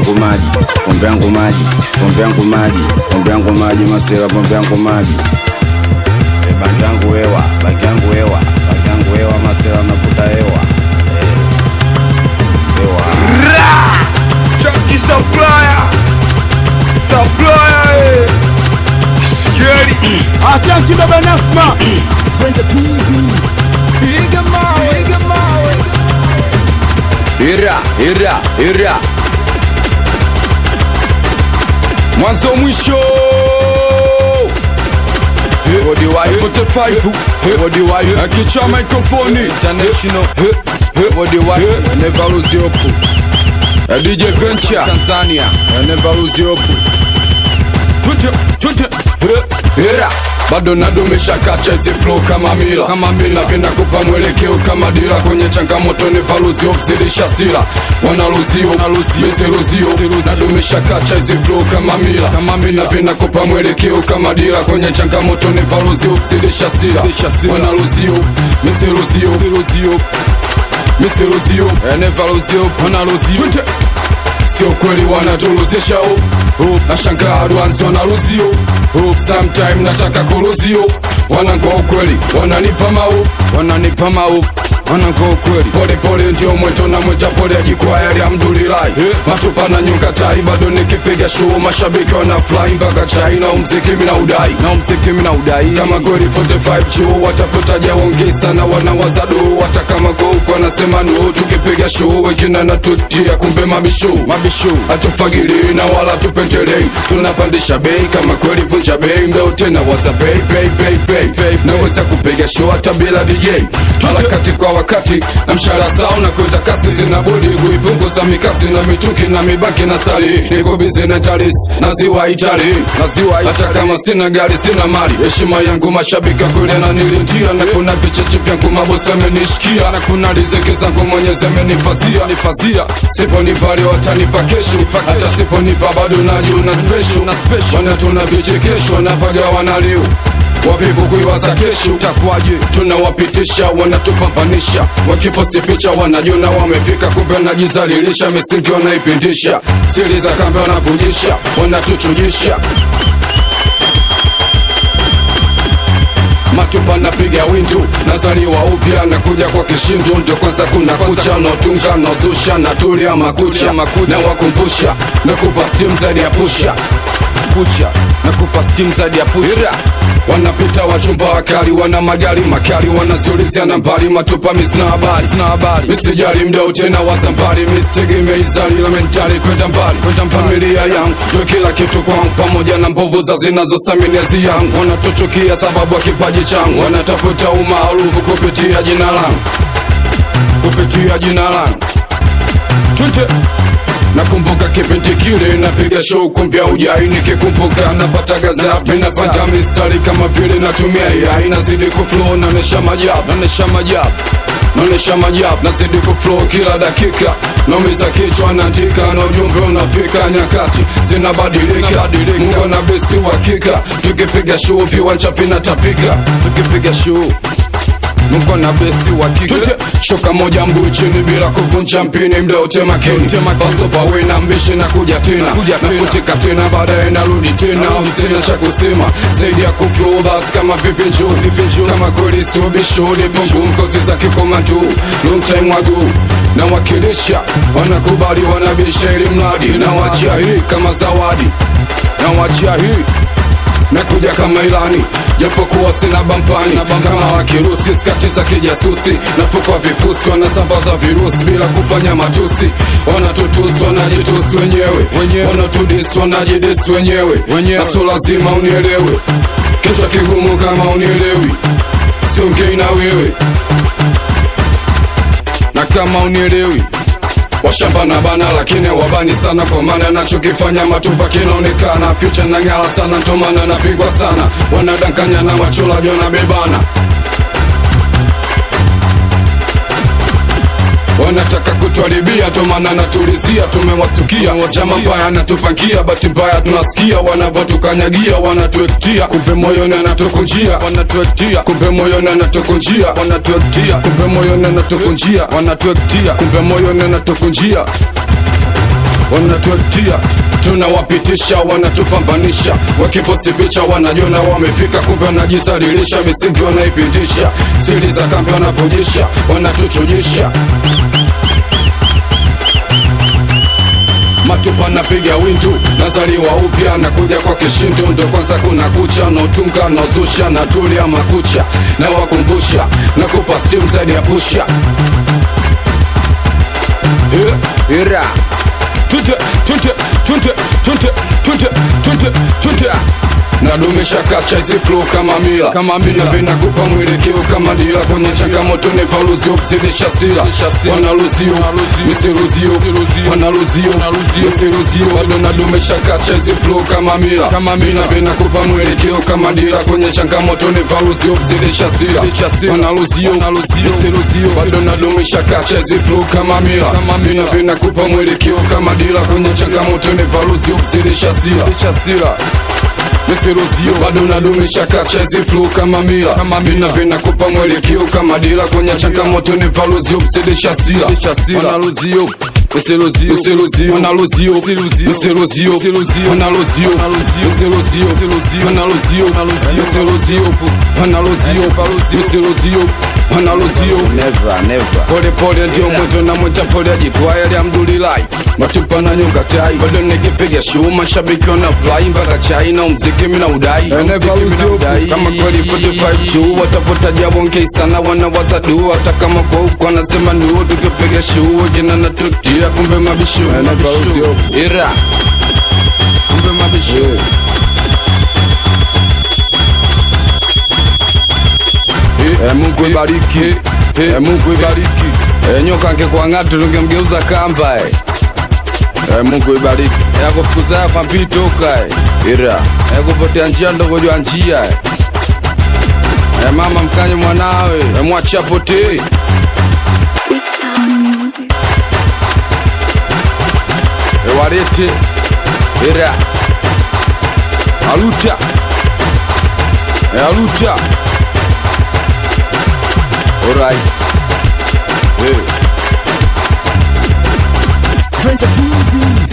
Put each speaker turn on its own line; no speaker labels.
yangu maji, pombe yangu maji, pombe yangu maji, pombe yangu maji, masela, pombe yangu maji. E, bangi yangu hewa, bangi yangu hewa, bangi yangu hewa, masela navuta hewa. Eh, Hewa.
Chunky supplier supplier eh. Sigari
Atanki baba Nasma
piga mawe piga mawe
ira ira ira mwanzo mwisho bodi wa 45 bodi wa akicha microphone international bodi wa never lose hope A DJ Venture Tanzania never lose hope Tute tute Hera bado nadumisha kacha hizi flow kama mila kama mila vinakupa mwelekeo kama dira kwenye changamoto ni valuzi obzilisha sila wanaluzio misiluzio nadumisha kacha hizi flow kama mila kama mila vinakupa mwelekeo kama dira kwenye changamoto ni valuzi obzilisha sila wanaluzio misiluzio misiluzio enevaluzio wanaluzio sio kweli wanatuluzisha oh, oh. nashangaa dwanzi wanaluzio oh. sometime nataka kuluzio wanangoa ukweli wananipa mau wananipa mau wanangoa ukweli pole pole ndio mweto na mweja pole ajikwaya alhamdulillahi matupa na nyonga tai bado nikipiga show mashabiki wana fly mpaka chai na umziki mina udai na umziki mina udai kama kweli 45 chuo watafuta jaongeza na wanawaza do hata kama kwa huko wanasema no tukipiga show wengine natutia kumbe mabisho mabisho hatufagili na wala tupendelei tunapandisha bei kama kweli vunja bei mbeo tena waza bei bei bei bei bei naweza kupiga show hata bila DJ harakati kwa wakati na mshahara sao na kwenda kasi zinabudi kuipunguza mikasi na mituki na mibaki na sali niko bize na taris na ziwa itali na ziwa hata kama sina gari sina mali heshima yangu mashabiki kule na nilintia na kuna vicheche vyangu mabosi amenishikia na kuna riziki zangu mwenyezi amenifazia nifazia siponipa leo watanipa kesho hata siponipa bado najuna special na special wana tuna vichekesho napaga wanaliu wavivu kuiwaza kesho takwaje tunawapitisha wanatupambanisha wakiposti picha wanajona wamefika kumbe wanajizalilisha misingi wanaipindisha siri za kambe wanavujisha wanatuchujisha matupa napiga windu nazaliwa upya nakuja kwa kishindu ndio kwanza kuna kucha naotunga naozusha natulia makucha na wakumbusha nakupa stim zaidi ya pusha kucha nakupa stim zaidi ya pusha wanapita wachumba wakali wana magari makali wanaziulizia nambari matupa misina habari sina habari misijali mdao tena wazambari mistegemeizali la mentali kwenda mbali kwenda familia yangu ndio kila kitu kwangu pamoja na mbovu za zinazosaminiazi yangu wanatuchukia sababu ya kipaji changu wanatafuta umaarufu kupitia jina langu kupitia jina langu Twende. Nakumbuka kipindi kile napiga show kumbia ujai, nikikumbuka napata gazapi, napata mistari kama vile natumia AI, nazidi kuflow, naonesha majabu, naonesha majabu naonesha majabu, nazidi kuflow kila dakika, naumiza kichwa, naandika na ujumbe unafika, nyakati zinabadilika, Mungu na besi uhakika, tukipiga show viwanja vinatapika, tukipiga show Mungu na besi wa kike shoka moja mguu chini bila kuvunja mpini mdao tema kini baso pawe na mbishi na kuja tena na kutika tena baadaye narudi tena sina cha kusema zaidi ya kuflow bas kama vipi njoo kama kweli sio bishori bongo mkozi za kikomandu long time wagu na wakilisha wanakubali wanabisha ili mradi na wachia hii kama zawadi na wachia hii nakuja kama ilani japokuwa sina bampani kama wakirusi skati za kijasusi nafukwa vifusi wanasambaza virusi bila kufanya matusi wanatutusi wanajitusi wenyewe wanatudisi wanajidisi wenyewe naso lazima unielewe kichwa kigumu kama unielewi siongei na wewe na kama unielewi washamba na bana lakini wabani sana kwa maana nachokifanya matupa kinaonekana future na ngala sana ntomana napigwa sana wanadankanya na machola jona bebana wanataka kutwaribia tomana natulizia tumewastukia chama mbaya natupangia bahati mbaya tunasikia wanavyotukanyagia wanatuektia kumbe moyoni anatukunjia wanatuektia kumbe moyoni anatukunjia wanatuektia kumbe moyoni anatukunjia wanatuektia kumbe moyoni anatukunjia wanatuetia tunawapitisha wanatupambanisha wakiposti picha wanajiona wamefika kumbe wanajisalilisha misingi wanaipitisha siri za kambi wanavujisha wanatuchujisha matupa napiga wintu nazaliwa upya nakuja kwa kishintu ndo kwanza kuna kucha nautunga nauzusha natulia makucha na wakumbusha nakupa stim zaidi ya pusha yeah.
ira
Tunte, tunte, tunte, tunte, tunte, tunte, tunte. nadumisha kacha hizi flow kama mila kama mila vinakupa mwelekeo kama dira kwenye changamoto ni valuzio kuzidisha sila wanaluzio misiluzio wanaluzio misiluzio bado nadumisha kacha hizi flow kama mila kama mila vinakupa mwelekeo kama dira kwenye changamoto ni valuzio kuzidisha sila wanaluzio misiluzio bado nadumisha kacha hizi flow kama mila vina vinakupa mwelekeo kama dira kwenye changamoto ni valuzio kuzidisha sila miserozio bado nadumisha kacha hizi flow kama mila vina vinakupa mwelekeo kama dira kwenye changamoto ni valuzio kuzidisha sila wanaluzio Miserozio, miserozio, wanaluzio, miserozio, wanaluzio, miserozio, wanaluzio, miserozio, wanaluzio, miserozio, wanaluzio,
never never
pole pole ndio mweto na mweta pole ajikwaya alhamdulillahi matupa na nyonga tai bado nikipiga show mashabiki wana fly mpaka chai na mziki mina udai Mziki mina udai. kama kweli 45 chu watapota jabonke sana wanawaza du hata kama kwa huko anasema nuo tukipiga show jina na tutia kumbe mabisho mabisho ira kumbe mabisho Eh, Mungu ibariki Eh, Mungu ibariki Eh, nyoka angekuwa ng'atu tungemgeuza kamba eh. Eh, Mungu ibariki Eh, akufukuza kwa mpili toka eh.
ira
Eh, kupotea njia ndogojwa njia eh. Eh, mama mkanye mwanawe eh, mwache apotee
Big Sound Music.
Eh, walete ira aluta Eh, aluta alright eh.
Venture too easy